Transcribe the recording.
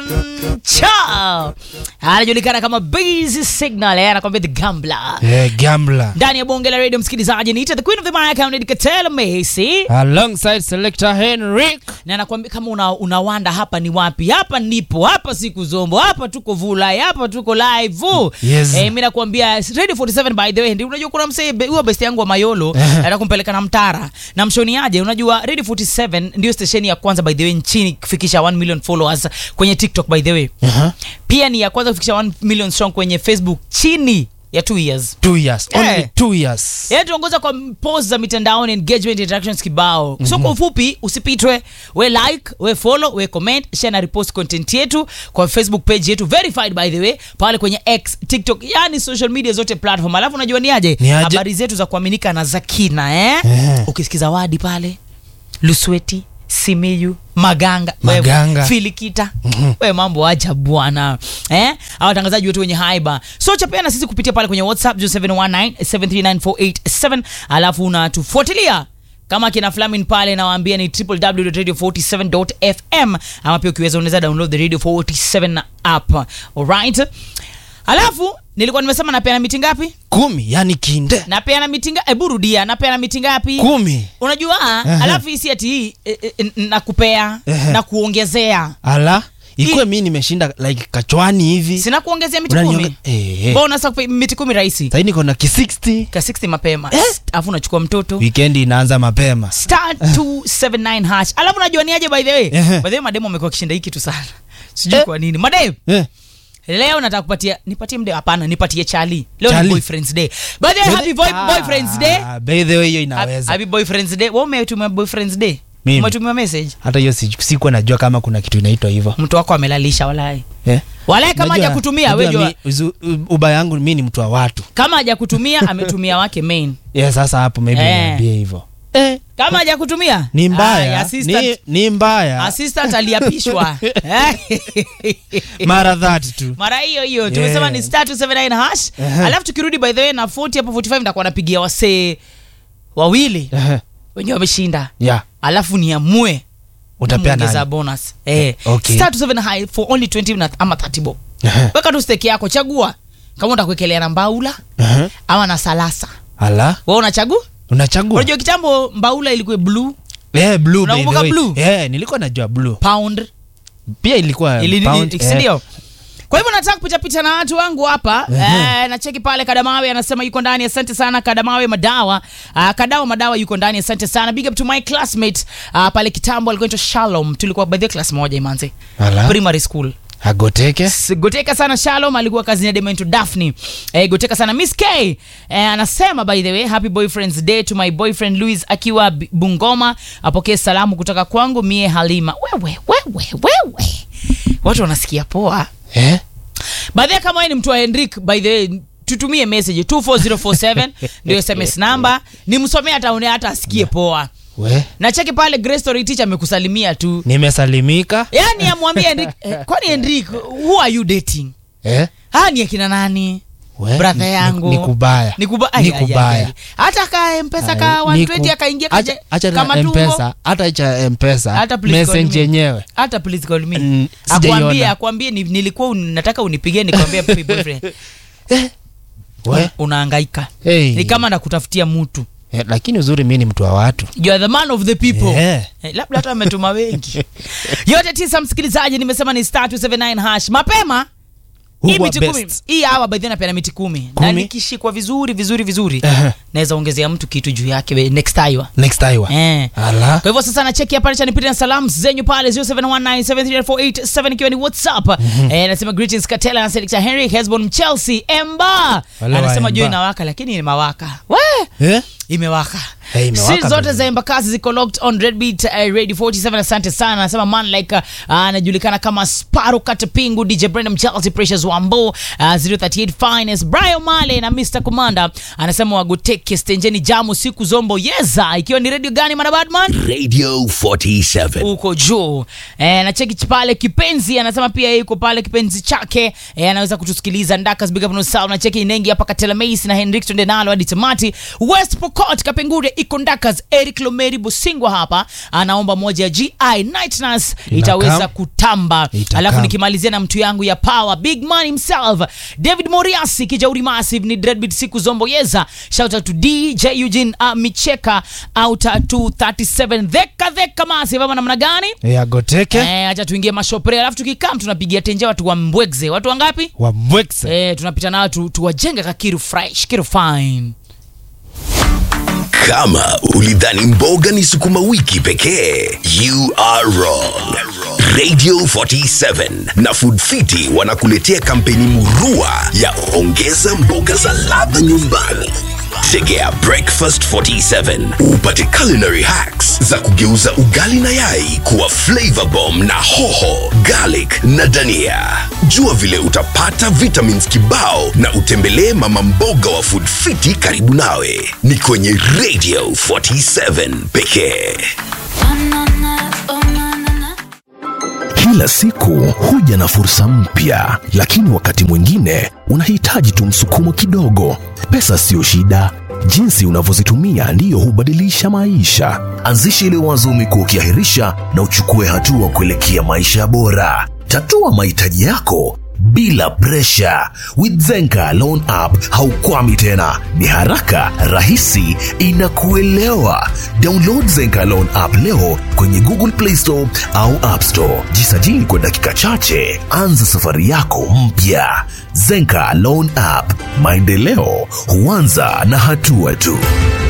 Chao anajulikana kama Busy Signal, eh, anakwambia the Gambler Yeah, gambler. ndani ya bonge la radio. Msikilizaji, niita the queen of the mic County Katela Messi, Alongside selector Henrik. na nakwambia kama una, unawanda hapa ni wapi? Hapa nipo hapa, siku zombo hapa, tuko vulai hapa, tuko live Yes. eh, mimi nakwambia radio 47 by the way, ndio unajua kuna msee be- huyo best yangu wa Mayolo nataka kumpeleka na Mtara na mshoni aje. Unajua radio 47 ndio stesheni ya kwanza by the way nchini kufikisha 1 million followers kwenye TikTok by the way Uh-huh. pia ni ya kwanza kufikisha 1 million strong kwenye Facebook chini ya 2 years. Two years. Eh. Only two years. Yaani tuongoza kwa post za mitandaoni engagement interactions kibao. So kwa ufupi usipitwe, we like, we follow, we comment, share na repost content yetu kwa Facebook page yetu verified by the way, pale kwenye X, TikTok, yani social media zote platform. Alafu unajua ni aje? Ni aje? Habari zetu za kuaminika na za kina eh? Eh. Ukisikiza wadi pale Lusweti, Simiyu, Maganga, Maganga. wewe, Filikita we mambo acha bwana eh? Hawa watangazaji wetu wenye haiba so chapea na sisi kupitia pale kwenye WhatsApp 0719739487 alafu unatufuatilia kama kina Flamin pale nawaambia ni www.radio47.fm ama pia ukiweza unaweza download the Radio 47 app alright. Alafu nilikuwa nimesema napeana miti ngapi? Kumi, yani kinde. Napeana miti ngapi? Hebu rudia, napeana miti ngapi? Kumi. Unajua Ehe. alafu hii si ati hii eh, eh, nakupea Ehe. na kuongezea Ala. Ikuwe Hii- mi nimeshinda like kachwani hivi. sina kuongezea miti Unanionge- kumi Eh, eh. mbona sasa kupe- miti kumi rahisi Sasa niko na ki 60. ka 60 mapema Eh? alafu unachukua mtoto Weekend inaanza mapema. star 279 hash alafu unajua ni aje by the way Ehe. by the way mademo amekuwa kishinda hii kitu sana sijui Eh. kwa nini madem Eh. leo nataka kupatia nipatie mde hapana nipatie chali leo ni Chali. boyfriends day by the way happy boy, Ah, boyfriends day By the way hiyo inaweza. happy boyfriends day wewe umetumia boyfriends day Mimi. umetumia message Hata hiyo si- sikuwa najua kama kuna kitu inaitwa hivyo. mtu wako amelalisha walai Eh. walai kama Unajua- hajakutumia wewe unajua jua mi- uzu- u- ubaya yangu mi ni mtu wa watu. kama hajakutumia ametumia wake main Yeah, sasa hapo maybe Eh. niambie hivyo. Eh. kama hajakutumia Ni Aya, mbaya. assistant, Ni, ni mbaya. assistant aliapishwa Mara that tu. mara hiyo hiyo tumesema Yeah. ni star 279 hash Ehe. alafu tukirudi by the way na 40 hapo 45 ndakuwa napigia wasee wawili Eh. wenyewe wameshinda Yeah. alafu niamue Utapea kumwongeza nani? bonus eh Okay. star 27 high for only 20 na ama 30 bob Eh. weka tu stake yako chagua kama utakuwekelea na mbaula Eh. ama na salasa Ala. wewe unachagua Unachagua? unajua kitambo mbaula ilikuwa blue Eh, blue by the Unakumbuka way. blue? Eh, nilikuwa najua blue. pound Pia ilikuwa Ili- pound, ili- eh. si ndio? kwa hivyo nataka kupita pita na watu wangu hapa eh, nacheki pale kadamawe anasema yuko ndani asante sana kadamawe madawa uh, kadawa madawa yuko ndani asante sana big up to my classmate uh, pale kitambo alikuwa anaitwa shalom tulikuwa by the way class moja imanze Ala. primary school Agoteke. S- goteka sana shalom alikuwa kazini ya demento daphne eh, goteka sana miss k eh, anasema by the way happy boyfriends day to my boyfriend louis akiwa B- bungoma apokee salamu kutoka kwangu mie halima wewe wewe wewe watu wanasikia poa Eh? baadhi kama wewe ni mtu wa henrik by the way tutumie message 24047 ndio sms namba nimsomee hata une hata asikie poa We. na cheki pale Grace Story teacher amekusalimia tu Nimesalimika. yaani amwambie henrik eh, kwani henrik who are you dating Eh? haa ni akina nani We. brother Ni- yangu Ni kubaya. ni kuba- ai, Ni ai, ai, kubaya. ai. hata ka mpesa ka Ni 120 ku- akaingia acha- kaja- acha kama na tumbo mpesa hata cha mpesa Hata please call message me. yenyewe hata please call me Mm, sijaiona. akwambie akwambie ni- nilikuwa un- nataka unipigie nikwambie happy boyfriend We. unahangaika Hey. ni kama nakutafutia mtu Eh, lakini uzuri mi ni mtu wa watu you are the man of the people Yeah. Eh, labda hata ametuma wengi yote tisa msikilizaji nimesema ni star 279 hash mapema Who hii were miti best? kumi hii hawa by the way napeana miti kumi, na Kumi? nikishikwa vizuri vizuri vizuri Ehe. naweza ongezea mtu kitu juu yake we- next time next time Eh. ala kwa hivyo sasa nacheki hapa cha nipite na salamu zenyu pale 0719734887 ikiwa ni whatsapp eh, nasema greetings katela na selector henry hesbon chelsea emba Wale wa anasema jua Emba. inawaka lakini ni mawaka we eh? imewaka Hey, imewaka Streets zote vile. za embakasi ziko locked on redbeat uh, radio 47 asante sana anasema man like uh, anajulikana kama sparo katapingu dj brandon chelsea precious wambo uh, 038 finest brian male na mr commander anasema wagoteke stenjeni jamu siku zombo yeza ikiwa ni radio gani mana badman Radio 47. huko juu e, na cheki pale kipenzi anasema pia yeye yuko pale kipenzi chake e, anaweza kutusikiliza ndakas big up no sound na cheki inengi hapa katela mace na henrik tunde nalo hadi tamati west pokot kapengure ikondakas eric lomeri busingwa hapa anaomba moja ya gi night nurse Inakam. itaweza kutamba Itakam. alafu nikimalizia na mtu yangu ya power big man himself david moriasi kijauri massive ni dreadbit siku zomboyeza shout out to dj eugene uh, micheka out to 37 dheka dheka massive ama namna gani Eh, agoteke Eh, acha tuingie mashopre alafu tukikam tunapigia tenje watu wa mbwegze watu wangapi wamwekse eh, tunapita nao tu, tuwajenge kakiru fresh kiru fine Kama ulidhani mboga ni sukuma wiki pekee, you are wrong. Radio 47 na Food Fiti wanakuletea kampeni murua ya ongeza mboga za ladha nyumbani. Tegea Breakfast 47 upate culinary hacks za kugeuza ugali na yai kuwa flavor bomb na hoho, garlic na dania. Jua vile utapata vitamins kibao na utembelee mama mboga wa Food Fiti karibu nawe. Ni kwenye Radio 47 pekee. Kila siku huja na fursa mpya, lakini wakati mwingine unahitaji tu msukumo kidogo. Pesa siyo shida, jinsi unavyozitumia ndiyo hubadilisha maisha. Anzisha ile wazo umekuwa ukiahirisha na uchukue hatua kuelekea maisha bora. Tatua mahitaji yako bila presha. With Zenka Loan App haukwami tena, ni haraka, rahisi, inakuelewa. Download Zenka Loan App leo kwenye Google Play Store au App Store. Jisajili kwa dakika chache, anza safari yako mpya. Zenka Loan App, maendeleo huanza na hatua tu.